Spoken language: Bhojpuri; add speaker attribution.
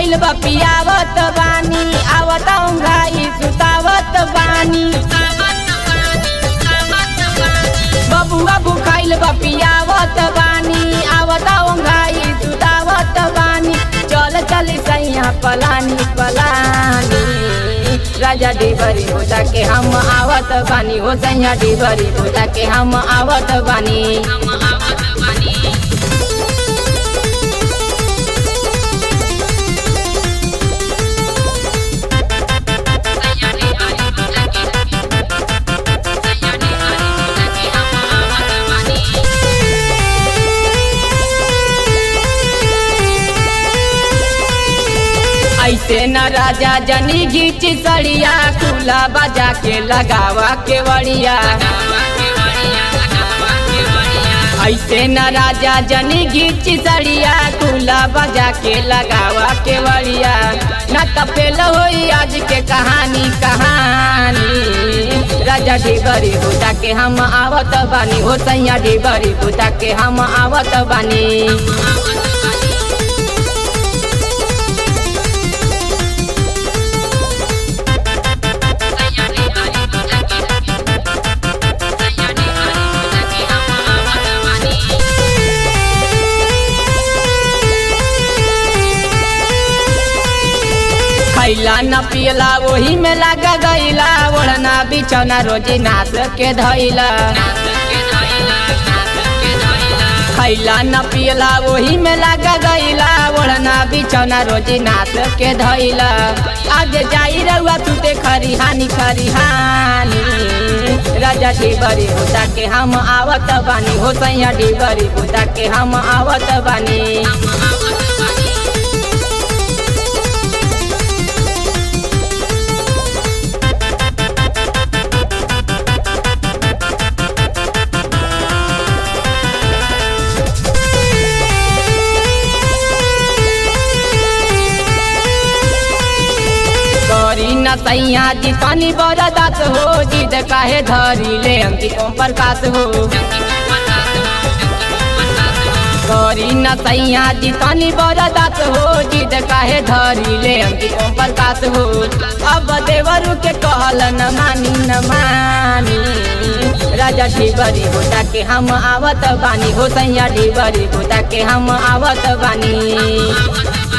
Speaker 1: भुखाइल बा पियावत बानी आवत घाई सुतावत बानी बबुआ भुखाइल बा पियावत बानी आवत घाई सुतावत बानी चल चल सैया पलानी पलानी राजा डिबरी होता के हम आवत बानी हो सैया डिबरी होता के हम आवत बानी ऐसे न राजा जनी घीच सड़िया खुला बजा के लगावा के वड़िया ऐसे न राजा जनी घीच सड़िया खुला बजा के लगावा के वड़िया न तपेल होई आज के कहानी कहानी राजा डिबरी होता के हम आवत बानी हो सैया डिबरी होता के हम आवत बानी खैला न पियला वही में लगा गईला ओढ़ना बिछौना रोजी नाच के धैला खैला न पियला वही में लगा गईला ओढ़ना बिछौना रोजी नाच के धैला आज जाई रउआ तू ते खरिहानी खरिहानी राजा डिबरी होता के हम आवत बानी हो सैया डिबरी होता के हम आवत बानी करी न सैया जी तनी बरदात हो जिद काहे धरी ले अंकित ओम प्रकाश हो करी न सैया जी तनी बरदात हो जिद काहे धरी ले अंकित ओम प्रकाश हो अब देवरु के कहल न मानी न मानी राजा ढिबरी होता के हम आवत बानी हो सैया ढिबरी होता के हम आवत बानी